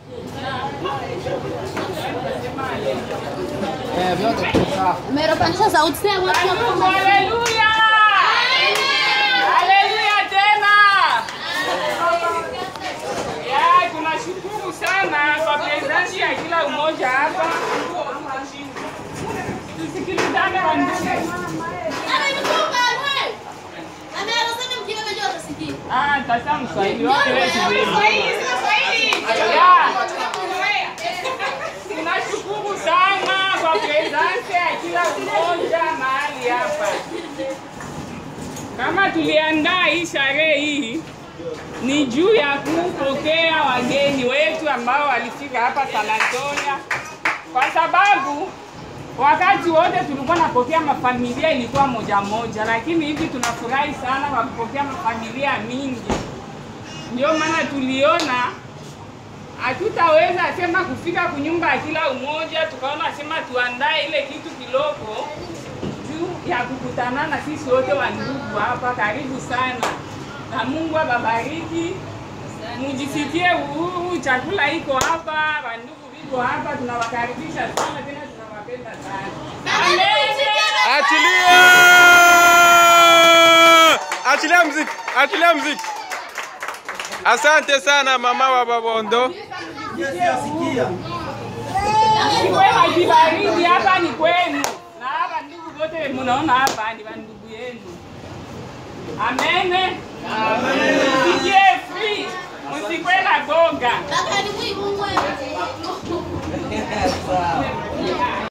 Eh, vyote sawa. Umeropandisha sauti sasa watu Mungu, wa haleluya! Haleluya tena! Ya, tunashukuru sana kwa presence ya kila umoja hapa. Tusikilizane wandugu. Ah, tasa mswahili wake wewe Ya. Tunashukuru sana kwa presence ya kila mmoja mahali hapa. Kama tuliandaa hii sherehe hii ni juu ya kupokea wageni wetu ambao walifika hapa San Antonio, kwa sababu wakati wote tulikuwa napokea mafamilia ilikuwa moja moja, lakini hivi tunafurahi sana kwa kupokea mafamilia mingi. Ndio maana tuliona hatutaweza sema kufika kunyumba ya kila umoja, tukaona sema tuandae ile kitu kiloko juu ya kukutana na sisi wote wa ndugu hapa. Karibu sana na Mungu ababariki, mujisikie uhuru. Chakula iko hapa, wandugu viko hapa, tunawakaribisha sana tena tunawapenda sana. Amen. Achilia! Achilia mziki, achilia mziki. Asante sana mama wa Babondo. Mwe majibaridi hapa ni kwenu, na hapa ndugu wote mnaona hapa ni wandugu yenu. Amen. Amen. Msikie free, msikwe na boga. Baba ni Mungu wewe.